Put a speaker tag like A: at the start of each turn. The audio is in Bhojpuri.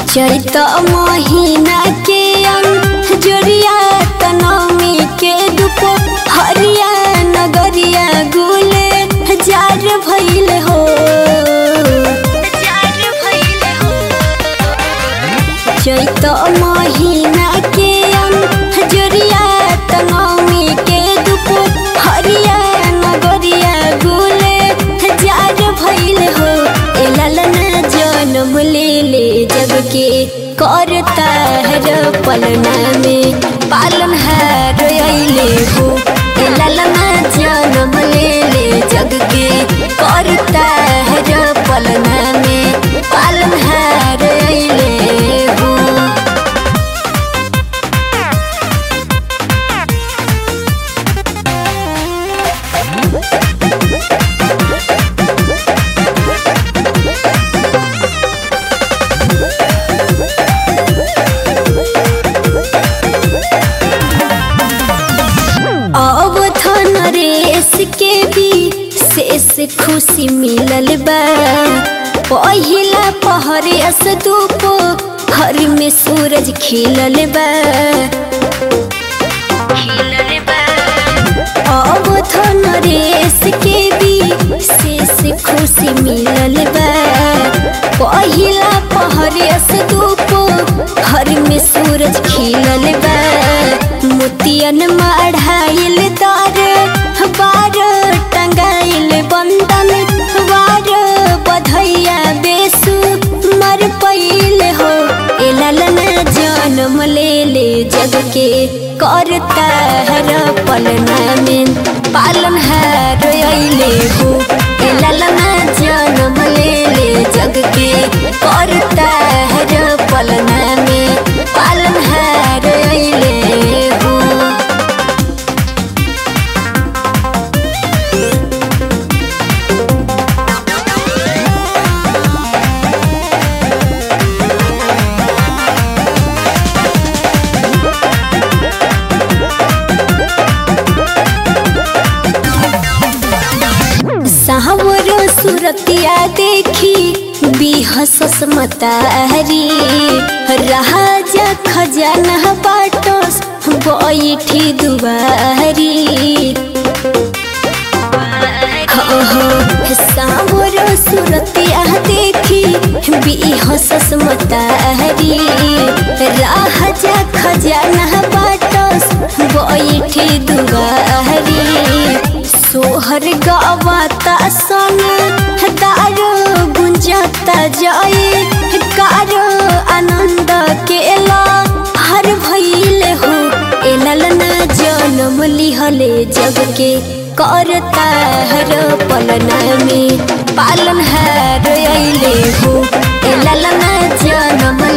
A: चैत महीना के अंजोरिया तनमी के दुप हरिया नगरिया गुले जार भइल हो चैत महीना के अंजोरिया तनमी के दुप हरिया नगरिया गुले जार भइल हो ए ललना जन्म ले ले जग के करता है पलना में पालन हार अइले हो ए ललना जन्म ले ले जग के करता है पलना में पालन हार अइले हो अब थन रेस के भी शेष खुशी मिलल बा पहिला पहरेस धूप हर में सूरज खिलल बा अब थन रेस के भी शेष खुशी मिलल बा पहिला पहरेस धूप हर में सूरज खिलल बा मोतियन मढ़ाइल तार बार टंगाइल बंदन बार बधैया बेसु मर पैल हो ए ललना जन्म ले ले जग के करता हर पलना में पालन हार अइले हो ए ललना जन्म ले ले जग के करता हर पलना में पालन हार अइले हो सावर सुरतिया देखी बिहसस मतारी राजा खजाना बाटस बैठी दुबारी हो हो सावर सुरतिया देखी बिहसस मतारी राजा खजाना बाटस बैठी दुबारी सोहर गावाता सन दारो गुंजाता जाए कारो आनंद केला हर भइल हो ए ललना जन्म लिहले जग के करता हर पलना में पालन हार अइले हो ए ललना जन्म